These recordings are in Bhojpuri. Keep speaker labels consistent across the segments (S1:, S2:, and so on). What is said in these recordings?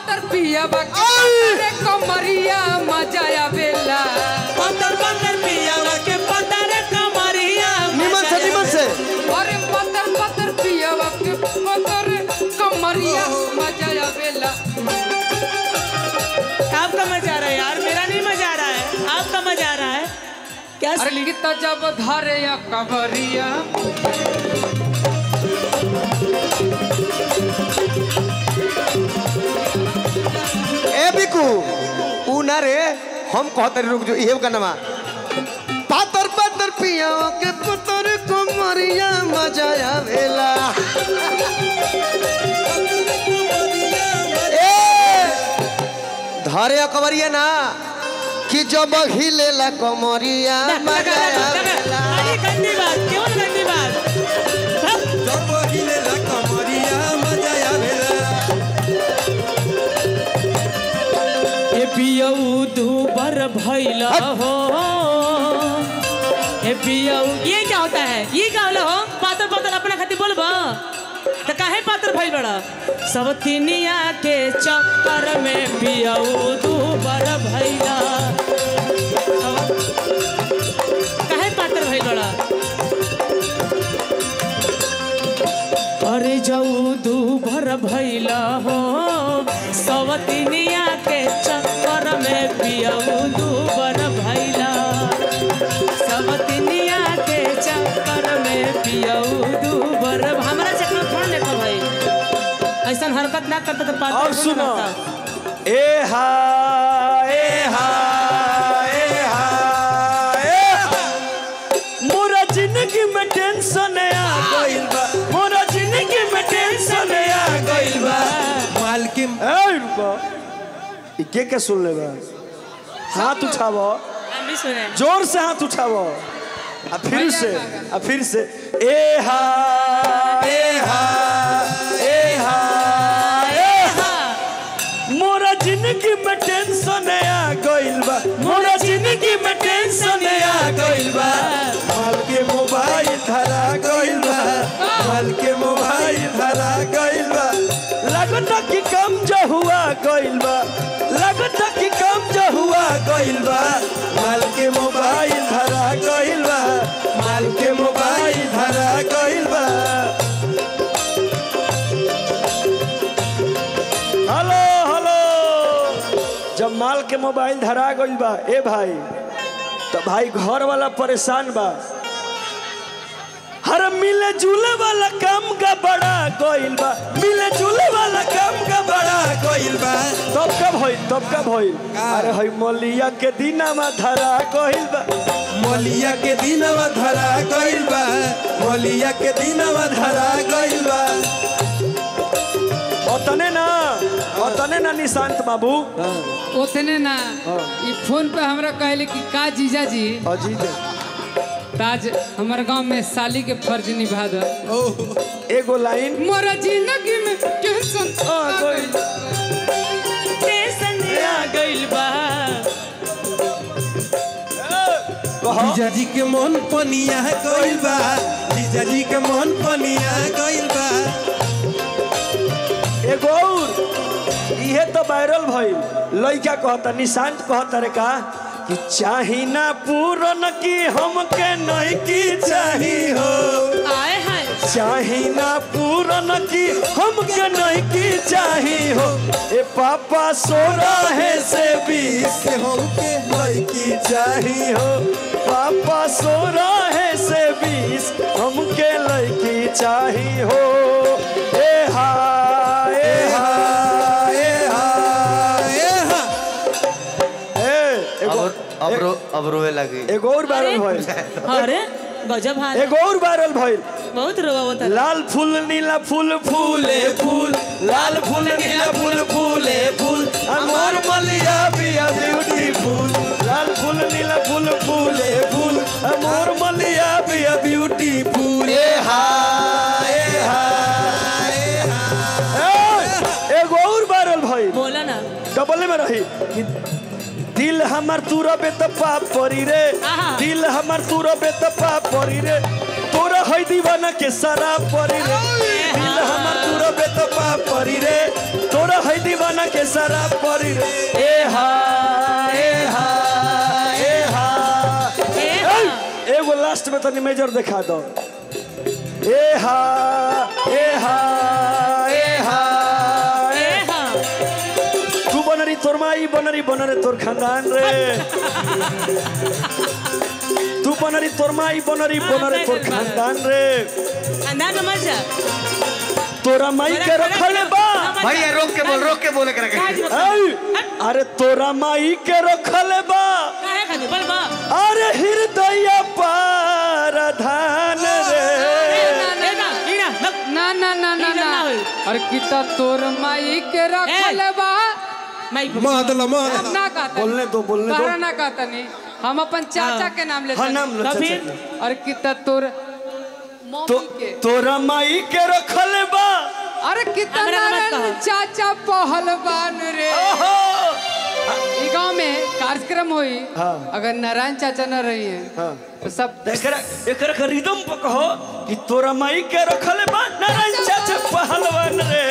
S1: पतर पिया बाकी रे कमरिया मजा आवेला
S2: पतर पतर पियावा के पतर कमरिया
S3: निमन से निमन से
S1: अरे पतर पतर पिया बाकी पतर कमरिया मजा आवेला
S2: आपका मजा आ रहा है यार मेरा नहीं मजा आ रहा है आपका मजा आ रहा है क्या
S1: अरे गीता जब धारे या कमरिया
S3: ए बिकू ऊ ना रे हम कहते रुक जो इहे गाना पातर पातर पिया के पतर कमरिया मजा आवेला ए धरे कमरिया ना कि जब हिलेला कमरिया मजा आवेला
S2: अरे गंदी बात क्यों गंदी बात हाँ? ए पियऊ दूबर भैला हो ए पियऊ ये क्या होता है ये क्या होला हो पातर पातर अपना खातिर बोलबा तो काहे पातर भइल बड़ा सब तिनिया के चक्कर में पियऊ दूबर भैला सब- काहे पातर भइल बड़ा अरे जाऊ दू भर भैला हो सवतिनिया के चक्कर में पियाऊ दू भर भैला सवतिनिया के चक्कर में पियाऊ दू भर हमारा चक्कर थोड़ा देखो भाई ऐसा हरकत ना करता तो पास
S4: और सुनो ए हा ए हा ए हा ए हा मोरा जिंदगी में टेंशन आ गइल बा मोरा जिंदगी में टेंशन आ गइल बा
S5: मालकिन
S4: ए रुको ई के के सुन ले बा हाथ उठावो
S2: हम भी सुने
S4: जोर से हाथ उठावो आ फिर से आ फिर से ए हा ए हा ए हा ए हा मोरा जिंदगी में टेंशन आ गइल बा मोरा जिंदगी में टेंशन आ गइल बा माल के मोबाइल धरा गइल बा माल के मोबाइल धरा गइल बा लगता कि कम जो हुआ गइल बा लगता कि कम जो हुआ गइल बा माल के मोबाइल धरा गइल बा माल के मोबाइल धरा गइल बा हेलो हेलो जब माल के मोबाइल धरा गइल बा ए भाई तो भाई घर वाला परेशान बा हर मिले जुले वाला काम का बड़ा गइल बा मिले जुले वाला काम का बड़ा गइल बा तब कब होई तब कब होई अरे हई मलिया के दिना में धरा गइल बा
S5: मोलिया के दिनवा धरा गइल बा मोलिया के दिनवा धरा गइल बा
S4: ओतने ना ओतने ना निशांत बाबू
S1: उतने ना ई फोन पे हमरा कहले कि का जीजा जी
S4: अजीत
S1: ताज हमारे गांव में साली के फर्ज निभा दो
S4: एगो लाइन
S1: मोरा जिंदगी में टेंशन
S4: आ गइल
S2: टेंशन आ गइल बा
S4: कहो
S5: जीजा जी के मन पनिया गइल बा जीजा जी के मन पनिया गइल बा
S4: एगो और इहे तो वायरल भइल लइका कहता निशांत कहता रे का कि चाही ना पूरन की हमके नहीं की चाही हो
S2: आए हाय
S4: चाही ना पूरन की हमके नहीं की चाही हो ए पापा सो रहे से बीस
S5: से हमके लड़की
S4: चाही हो पापा सो रहे से बीस हमके लड़की चाही हो ए हा ए हा
S5: ए हा ए हा
S4: ए एगो
S3: अब रो अब रोए लगी
S4: एगो और वायरल भइल
S2: अरे गजब हाल
S4: एगो और वायरल भइल
S2: बहुत रोवा होता
S4: लाल फूल नीला फूल फूले फूल लाल फूल नीला फूल फूले फूल अमर मलिया बिया ब्यूटीफुल लाल फूल नीला फूल फूले फूल अमर मलिया बिया ब्यूटीफुल ए हा ए हा ए, एगो और वायरल भइल
S2: बोला ना
S4: डबल में रही कि दिल हमर तू रबे त पाप परी रे
S2: आहा।
S4: दिल हमर तू रबे त पाप परी रे तोरा है दीवाना के सारा परी रे दिल हमर दूर बे तो पा परी रे तोरा है दीवाना के सारा परी रे ए हा ए हा ए हा
S2: ए हा।
S4: ए, एगो लास्ट में तनी मेजर दिखा दो ए हा ए हा ए हा
S2: ए
S4: ए
S2: हा
S4: तू बनरी तोर माई बनरी बनरे तोर खानदान रे तू बनरी तोर माई बनरी बनरे तोर खानदान रे
S2: अंदाज में मत जा
S4: तोरा माई के रखले बा
S3: भैया रोक के बोल रोक के बोले कर
S4: ऐ, अरे तोरा माई के रखले बा
S2: काहे खाती बोल बा
S4: अरे हृदय पारधान रे
S2: ए ना ई ना लग
S1: ना ना ना ना
S2: ई ना
S1: ना
S2: होई।
S1: अरे किता तोर माई के रखले बा
S2: माइक
S5: मादला मादला
S1: ना कहता
S4: बोलने दो बोलने
S1: तोहरा
S4: दो
S1: ना कहता नहीं हम अपन चाचा के नाम लेते
S4: हाँ नाम लो
S2: तो
S4: चाचा
S2: फिर?
S4: के।
S1: अरे किता तोर
S4: तो
S1: मम्मी के
S4: तोरा माई के रखले बा
S1: अरे कितना
S2: हमरा मत
S1: नारायण
S2: कहो।
S1: चाचा पहलवान रे
S4: ओहो
S1: ई गांव में कार्यक्रम हुई
S4: हाँ।
S1: अगर नारायण चाचा न रही है
S4: हाँ।
S1: तो सब
S4: एकरा एकरा के रिदम पर कहो कि तोरा माई के रखले बा नारायण चाचा पहलवान रे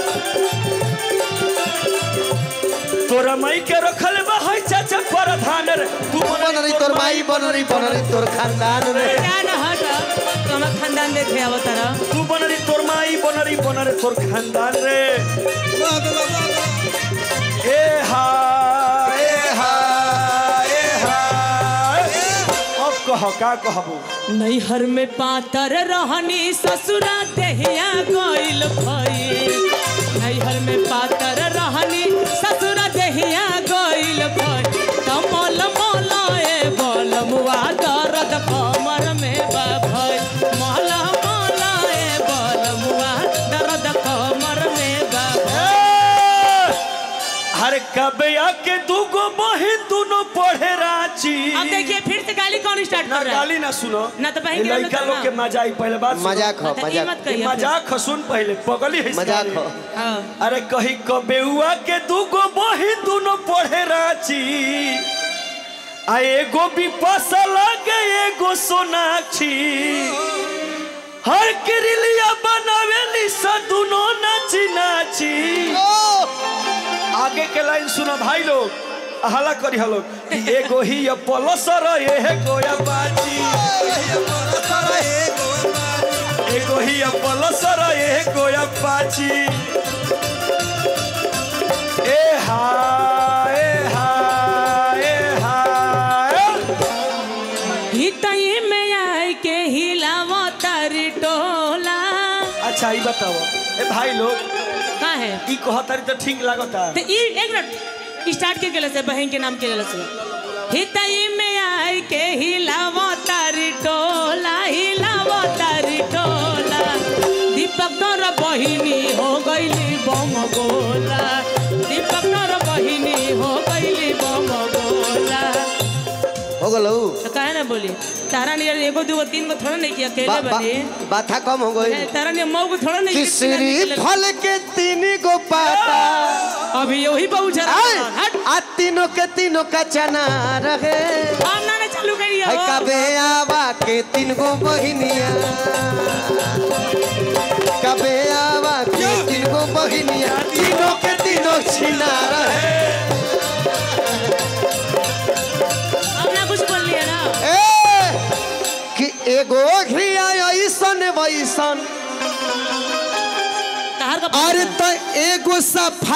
S4: तोरा माई के रखले बा है चाचा प्रधान रे तू
S3: बनरी तोर माई बनरी बनरी तोर खानदान रे
S2: क्या ना हट तो हम खानदान देखे आवो तारा
S4: तू बनरी तोर माई बनरी बनरे तोर खानदान रे
S5: मादला मादला
S4: ए हा ए हा ए हा अब कह का कहबू
S2: नैहर में पातर रहनी ससुरा देहिया गइल भई नैहर में पातर रहनी ससुरा देहिया गइल भई कमल मलाए बलमुआ दर्द कमर में बा भई मल मलाए बलमुआ दर्द कमर में बा भई।
S4: हर कबे आके दूगो बहिन दोनों पढ़े रांची
S2: अब देखिए फिर से गाली कौन स्टार्ट
S4: ना
S2: कर रहा है
S4: गाली ना सुनो
S2: ना तो बहन
S4: ये
S2: के नाम
S4: लड़का
S2: लेता
S4: लोग
S2: ना।
S4: के मजाक पहले बात सुनो।
S3: मजाक हो
S2: हाँ, तो ये
S3: मजाक
S2: मत
S4: ये
S2: कहिए
S4: मजाक सुन पहले पगली है इसका
S3: मजाक
S4: ये।
S3: हो
S2: हाँ।
S4: अरे कही कबेउआ के दूगो बहिन दोनों पढ़े रांची आ एगो विपाशा लगे एगो सोनाक्षी हर किरलिया बनावेली सा दोनों नाची नाची आगे के लाइन सुना भाई लोग हला करी हलो कि एगो ही ये पलसर ये गोया बाजी एगो ही ये पलसर ये गोया बाजी ए हा ए हा ए हा
S2: हितई में आए के हिलावो तारी टोला
S4: अच्छा ये बताओ ए भाई लोग
S2: का है
S4: ई कहतारी तो ठीक लागता
S2: तो ई एक मिनट स्टार्ट के गेले से बहन के नाम के गेले से हितई में आए के हिलावो तारी टोला हिलावो तारी टोला दीपक तोर बहिनी हो गईली बम गोला दीपक तोर बहिनी हो गईली बम गोला
S3: हो गलो
S2: तो काहे ना बोली तारा ने एगो दूगो तीन गो थोड़ा नहीं किया अकेले
S3: बा- बा-
S2: बनी
S3: बाथा कम हो गई
S2: तारा ने मऊ को थोड़ा नहीं किया,
S3: किसरी
S2: तीन आदमी
S3: फल के तीन गो पाता
S2: के- अभी वही बहु जरा
S3: आय,
S2: हट
S3: आ तीनों के तीनों का चना रहे
S2: हम ना चालू करिए
S3: है
S2: हो।
S3: कबे आवा के तीन गो बहिनिया कबे आवा के तीन गो बहिनिया तीनों के तीनों छिना रहे
S2: हम ना कुछ बोल लिया ना
S3: ए कि एगो घिया ऐसन वैसन
S2: कहार का
S3: अरे तो एगो सफा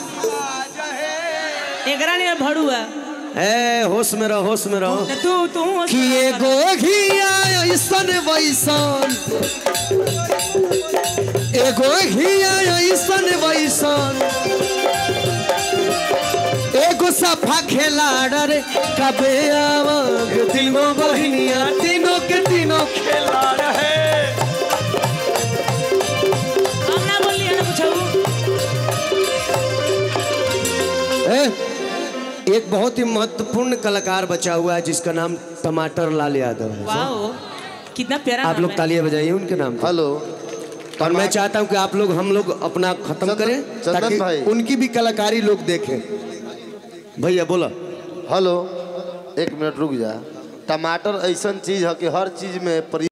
S2: एकरा ने भड़ुआ
S3: ए होश में रहो होश में रहो
S2: तू तू
S3: कि एगो घिया ऐसन वैसन एगो घिया ऐसन वैसन एगो सफा खिलाड़ रे कबे आवग तीनों बहिनिया तीनों के तीनों
S4: खेला रहे
S2: हम ना बोल लिया ना कुछ
S3: ए, एक बहुत ही महत्वपूर्ण कलाकार बचा हुआ है जिसका नाम टमाटर लाल यादव है
S2: वाओ कितना प्यारा
S3: आप
S2: नाम
S3: लोग
S2: है।
S3: तालियां बजाइए उनके नाम पे।
S6: हेलो
S3: और मैं चाहता हूं कि आप लोग हम लोग अपना खत्म
S6: चंदन-
S3: करें
S6: चंदन
S3: ताकि
S6: भाई।
S3: उनकी भी कलाकारी लोग देखें भैया बोला
S6: हेलो एक मिनट रुक जा टमाटर ऐसा चीज है कि हर चीज में प्रयोग